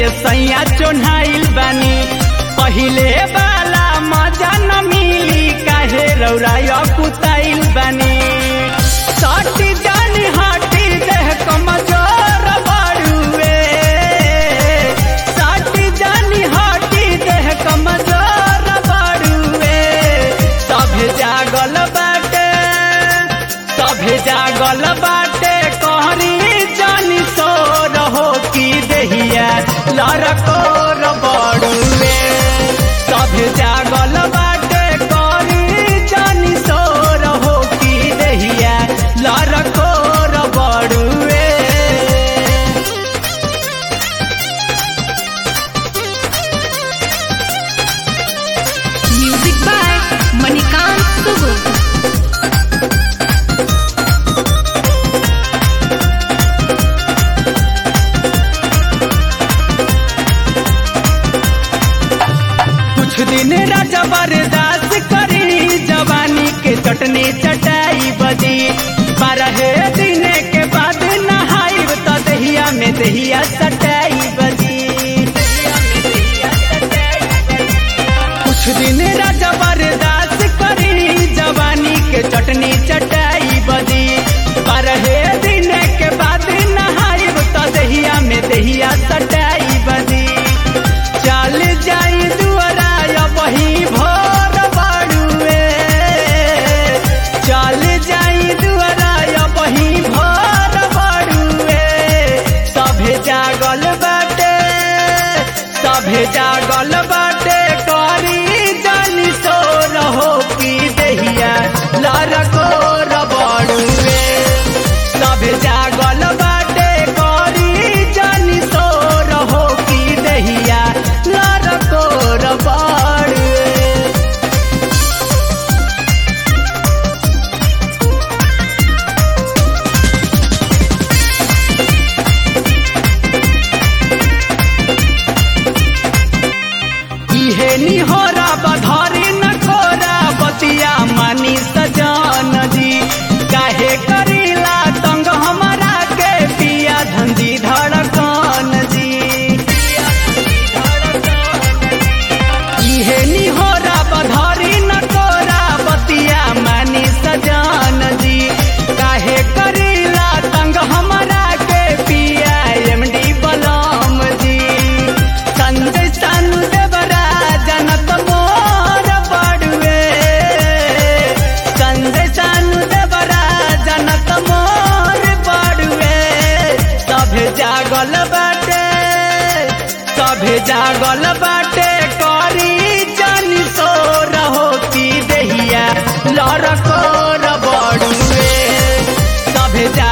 ये सैया चोन्हाइल बानी पहिले वाला मजा न मिली काहे रौराया कुताइल बानी सटी जानी हटी देह कमजोर बाड़ुए सटी जानी हटी देह कमजोर बाड़ुए सभे जागल बाटे सभे जागल बाटे कहरी जानी सो रहो की देहिया लड़कोर बड़ुए सभे जागल बाटे कहरी जानी सो रहो की देहिया लड़कोर बड़ुए Music by Manikant Sugu. कुछ दिन राजा बर्दाश्त करी जवानी के चटनी चटाई बदी बारह दिन के बाद नहाई तो दहिया में दहिया सटाई बदी कुछ दिन राजा बर्दाश्त करी जवानी के चटनी चटाई बदी बारह दिन के बाद नहाई तो दहिया में दहिया सटाई बदी चल जाई दुआरा वही भोर बाड़ुए चल जाई दुआरा वही भोर बाड़ुए सभे जागल बाटे सभे जागल बाटे करी जानी सो रहो की दहिया लड़को रबड़ुए सभे जागल बाटे करी जानी सो रहो की दहिया लड़को रबड़ुए इहे निहोरा बधारी न खोरा बतिया मानी सजान जी काहे करीला तंग हमारा के पिया धंधी धड़कन जी इहे निहोरा बधारी न खोरा बतिया मानी सजान जी काहे करीला तंग हमारा के पिया एमडी बलम जी संजय सानु देवरा जनक मोर बड़ुए संजय सानु देवरा जनक मोर बड़ुए सभे जागल बाटे सभे जागल बाटे करी जानी सो रहो की दहिया लड़को बड़ुए सभे जा